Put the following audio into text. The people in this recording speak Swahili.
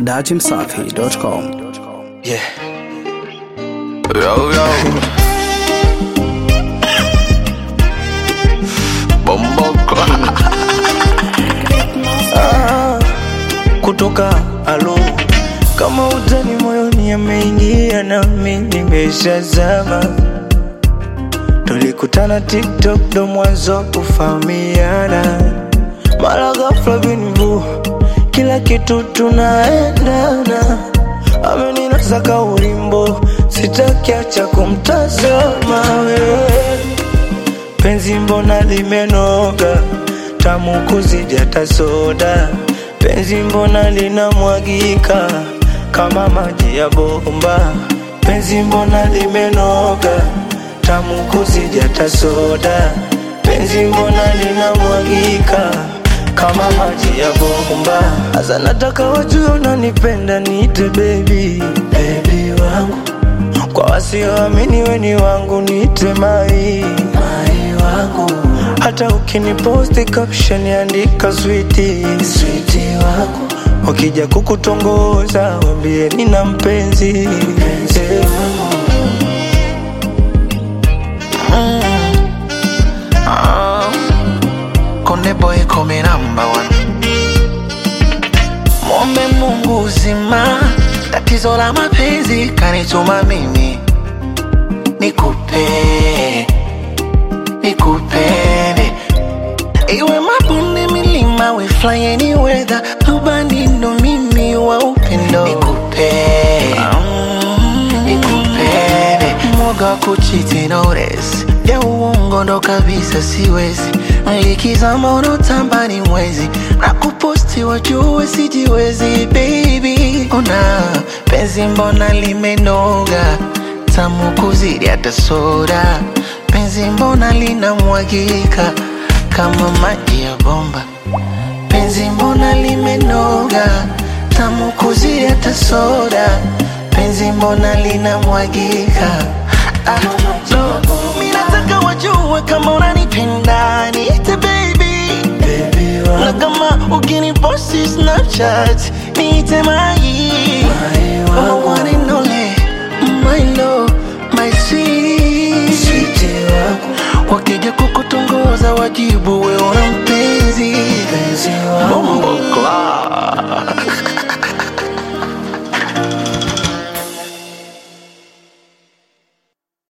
dachimsafi.com. Yeah. Yo, yo. Bomboko. ah, kutoka alo kama utani moyoni ameingia nami nimeshazama tulikutana tiktok ndo mwanzo kufahamiana mara ghafla binvu kila kitu tunaendana ameninasa ka ulimbo sitakiacha kumtazama wewe penzi mbona limenoga tamu kuzidi hata soda penzi mbona linamwagika kama maji ya bomba penzi mbona limenoga tamu kuzidi hata soda penzi mbona linamwagika kama maji ya bomba hasa nataka wajue unanipenda niite baby baby wangu kwa wasioamini weni wangu niite mai mai wangu hata ukiniposti caption andika switi switi wangu wakija kukutongoza wambie nina mpenzi mpenzi wangu Konde boy come number one. Mwombe Mungu uzima, tatizo la mapenzi kanituma mimi nikupe, nikupende, iwe mabonde, milima, we fly any weather, rubani ndo mimi wa upendo nikupe, nikupende, mwoga wa kuchiti notice ya uongo ndo kabisa siwezi likizama unotamba ni mwezi na kuposti wajue sijiwezi baby una penzi mbona limenoga tamu kuzidi hata soda penzi mbona linamwagika kama maji ya bomba penzi mbona limenoga tamu kuzidi hata soda penzi mbona linamwagika ah, no. Mi nataka wajue kama unanipenda niite baby baby na wangu kama ukiniposti snapchat niite mai